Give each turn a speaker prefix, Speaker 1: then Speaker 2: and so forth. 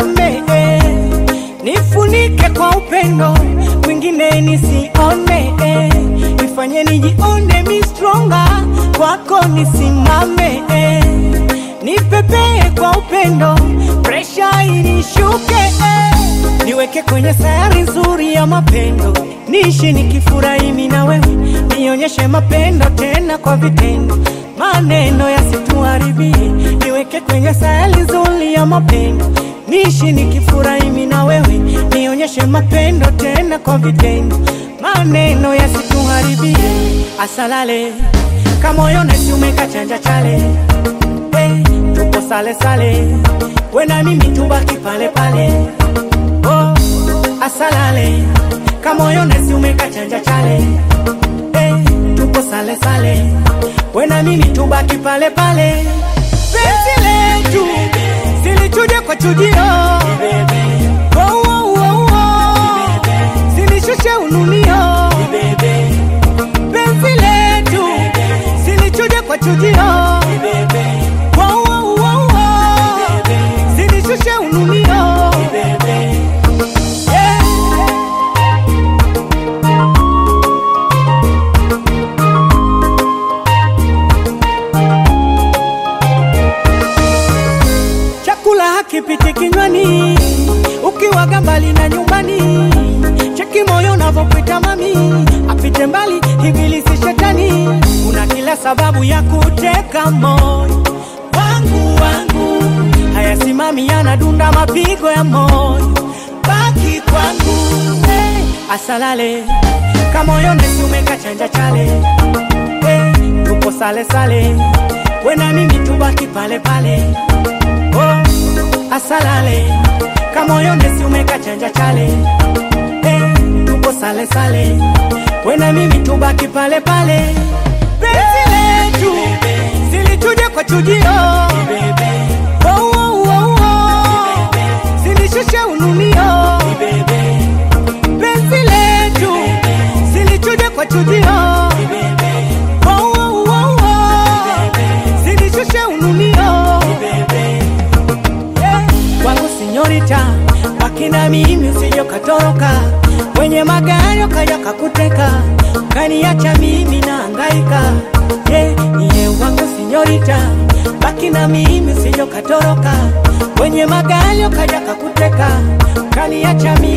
Speaker 1: nisimame eh. Nifunike kwa upendo mwingine nisione eh. Nifanye nijione mi stronga kwako nisimame eh. Nipepee kwa upendo presha inishuke eh. Niweke kwenye sayari nzuri ya mapendo niishi nikifurahi mimi na wewe nionyeshe mapendo tena kwa vitendo maneno yasituharibie niweke kwenye sayari nzuri ya mapendo niishi nikifurahi mimi na wewe nionyeshe mapendo tena kwa vitendo maneno yasituharibie asalale kamoyo nesiumeka chanja chale hey, tupo sale sale wena mimi tubaki pale pale oh, asalale kamoyo nesiumeka chanja chale hey, tupo sale sale wena mimi tubaki pale pale penzi letu silichuje kwa chujio oh, oh, oh, oh. silishushe ununio penzi letu silichuje kwa chujio oh, oh, oh, oh. silishushe ununio yeah. chakula hakipiti kinywani ukiwaga mbali na nyumbani cheki moyo unavyopita mami apite mbali ibilisi shetani una kila sababu ya kuteka moyo wangu wangu hayasimami yanadunda mapigo ya moyo baki kwangu hey, asalale kamoyo nesumeka chanja chale hey, tupo sale sale wena mimi tubaki pale pale oh, asalale kamoyo nesiumeka chanja chale hey, tupo sale sale wena mimi tubaki pale pale penzi letu zilichuje kwa chujio oh, oh, oh, oh. zilishushe ununio penzi letu zilichuje kwa chujio oh, oh, oh, oh. zilishushe ununio yeah. kwangu sinyorita wakina mimi usije ukatoroka wenye magari ukaja kakuteka kaniacha mimi na angaika yeah. iye wangu sinyorita baki na mimi usije ukatoroka wenye magari ukaja kakuteka kaniacha mimi